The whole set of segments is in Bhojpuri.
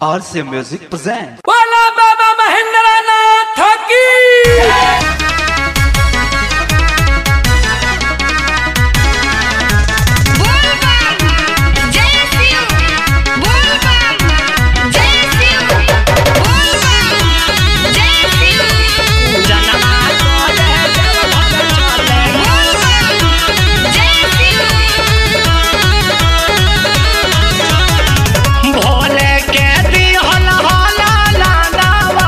RC Music presents. बोला बाबा महेंद्र नाथ की Bulbam Jai Shiv Bulbam Jai Shiv Bulbam Jai Shiv Bulbam Jai Shiv Bhole के दिहल होला लालावा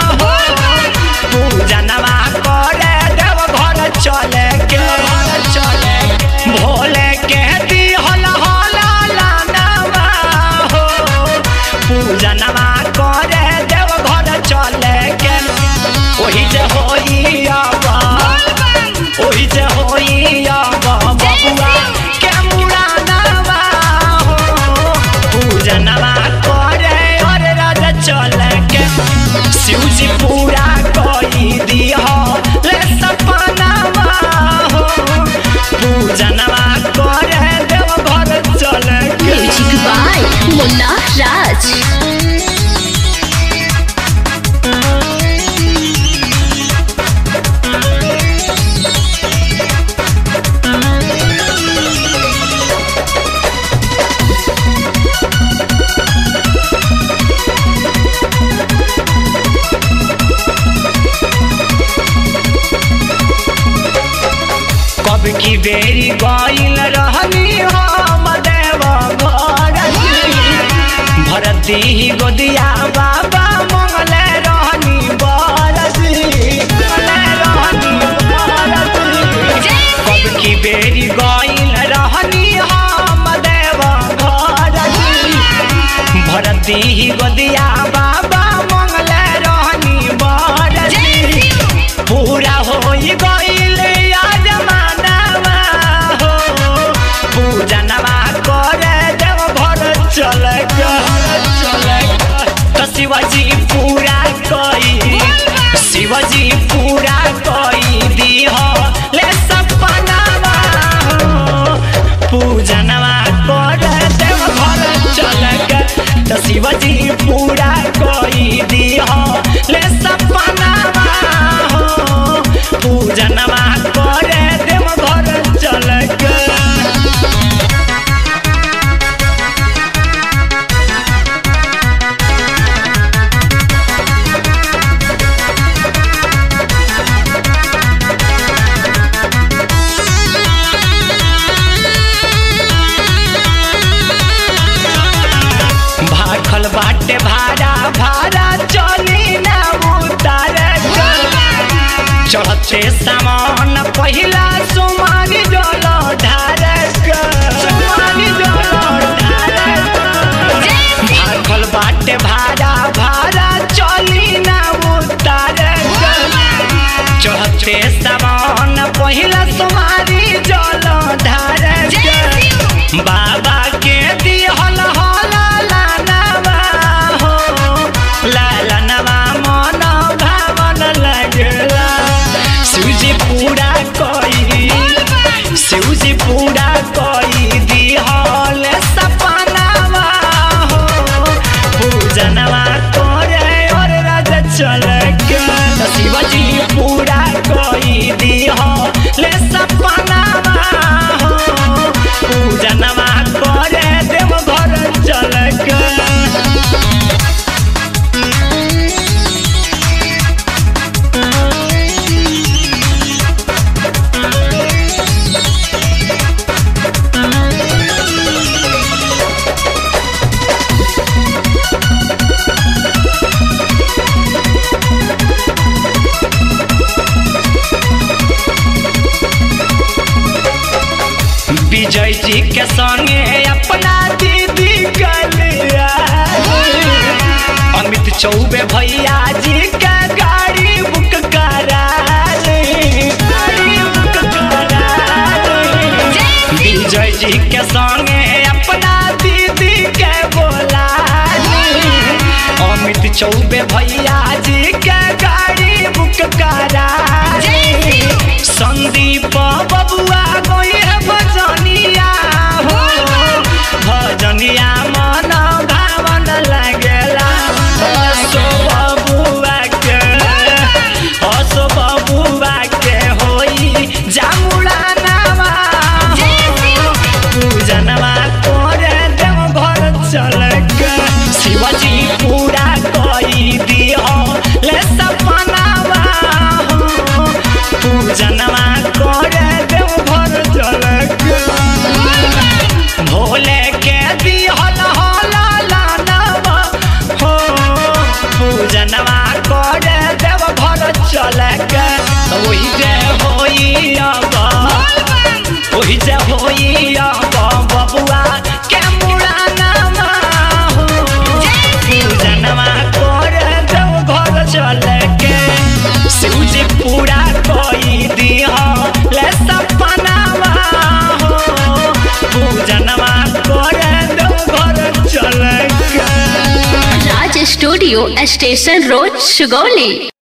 पूजनवा करे देव घर चले के चले भोले के दिहल होला लालावा हो पूजनवा करे देव घर चले के ओही जे होई आवा ओही जे होई आवा बबुआ के मुरानवा हो पूजनवा करे और राज चले के शिवजी पूरा कोई दिया ले सपनावा हो पूजनवा करे देव घर चले के Music by Munna Raj कब की बेरी गईल रहनी हम देव घर भरती गोदिया बाबा मंगले रहनी बरसी मंगले रहनी बरसी कब की बेरी गईल रहनी हम देव घर भरती गोदिया बाबा मंगले रहनी बरसी पूरा होई गईल याद मानवा हो पूजनवा करे देव घर चले चले तो शिवाजी पूरा कई शिवाजी पूरा कई दीह ले सपनावा हो पूजनवा करे देव घर चले तो शिवाजी पूरा कई दीह ले सपनावा हो पूजनवा करे देव घर चले भाखल बाटे भाड़ा भाड़ा चली ना उतार चढ़ते सामान पहिला सुमानी जल ढारक सुमानी जल ढारक भाखल बाटे भाड़ा भाड़ा चली ना उतार चढ़ते सामान पहिला सुमानी जल ढारक बाबा के दिहल होला लानवा हो लालनवा मन भावन लगला शिवजी पूरा कई शिवजी पूरा कई दिहल सपनावा हो पूजनवा करे और राज चल के शिवजी पूरा कई दिहल सपनावा हो पूजनवा करे देव घर चल के विजय जी के संगे अपना दीदी कलिया अमित चौबे भैया जी के गाड़ी बुक करा ली। गाड़ी बुक करा ली। विजय जी के संगे अपना दीदी के बोला ली। अमित चौबे भैया जी के गाड़ी बुक करा ली। संदीप बबुआ गोई है भजनिया हो भजनिया मन भावन लगेला पूजनवा कर देव घर चल के ओही जे होई अब ओही जे होई अब बबुआ के मुड़ाना हो पूजनवा कर देव घर चल के शिवजी पूरा कोई दिया ले सपनावा हो पूजनवा कर देव घर चल के Raj studio station road Sugauli